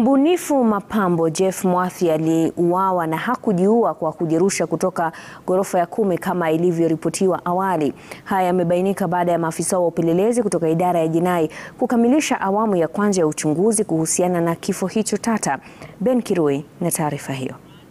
Mbunifu mapambo Jeff Mwathi aliuawa na hakujiua kwa kujirusha kutoka ghorofa ya kumi kama ilivyoripotiwa awali. Haya yamebainika baada ya maafisa wa upelelezi kutoka idara ya jinai kukamilisha awamu ya kwanza ya uchunguzi kuhusiana na kifo hicho tata. Ben Kirui na taarifa hiyo.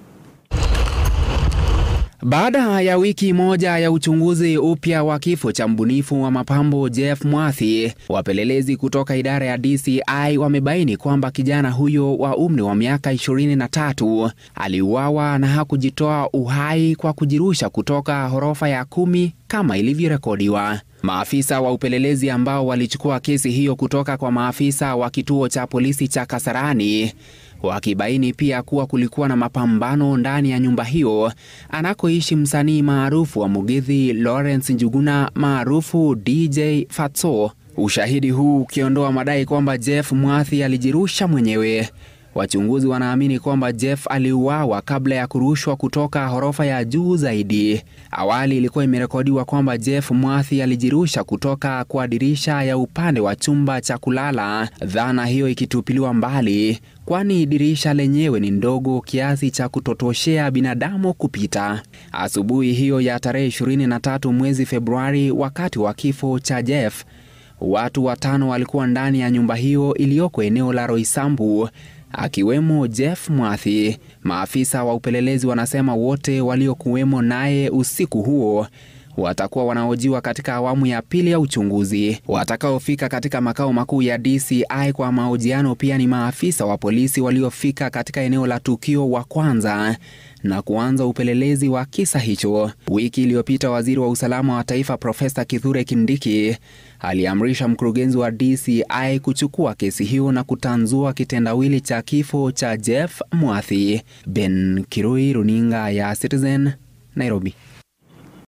Baada ya wiki moja ya uchunguzi upya wa kifo cha mbunifu wa mapambo Jeff Mwathi, wapelelezi kutoka idara ya DCI wamebaini kwamba kijana huyo wa umri wa miaka 23 aliuawa na hakujitoa uhai kwa kujirusha kutoka ghorofa ya kumi kama ilivyorekodiwa. Maafisa wa upelelezi ambao walichukua kesi hiyo kutoka kwa maafisa wa kituo cha polisi cha Kasarani wakibaini pia kuwa kulikuwa na mapambano ndani ya nyumba hiyo anakoishi msanii maarufu wa Mugithi Lawrence Njuguna maarufu DJ Fatso. Ushahidi huu ukiondoa madai kwamba Jeff Mwathi alijirusha mwenyewe. Wachunguzi wanaamini kwamba Jeff aliuawa kabla ya kurushwa kutoka ghorofa ya juu zaidi. Awali ilikuwa imerekodiwa kwamba Jeff Mwathi alijirusha kutoka kwa dirisha ya upande wa chumba cha kulala, dhana hiyo ikitupiliwa mbali, kwani dirisha lenyewe ni ndogo kiasi cha kutotoshea binadamu kupita. Asubuhi hiyo ya tarehe 23 mwezi Februari, wakati wa kifo cha Jeff, watu watano walikuwa ndani ya nyumba hiyo iliyoko eneo la Roysambu akiwemo Jeff Mwathi. Maafisa wa upelelezi wanasema wote waliokuwemo naye usiku huo watakuwa wanahojiwa katika awamu ya pili ya uchunguzi. Watakaofika katika makao makuu ya DCI kwa mahojiano pia ni maafisa wa polisi waliofika katika eneo la tukio wa kwanza na kuanza upelelezi wa kisa hicho. Wiki iliyopita, waziri wa usalama wa taifa Profesa Kithure Kindiki aliamrisha mkurugenzi wa DCI kuchukua kesi hiyo na kutanzua kitendawili cha kifo cha Jeff Mwathi. Ben Kirui, runinga ya Citizen, Nairobi.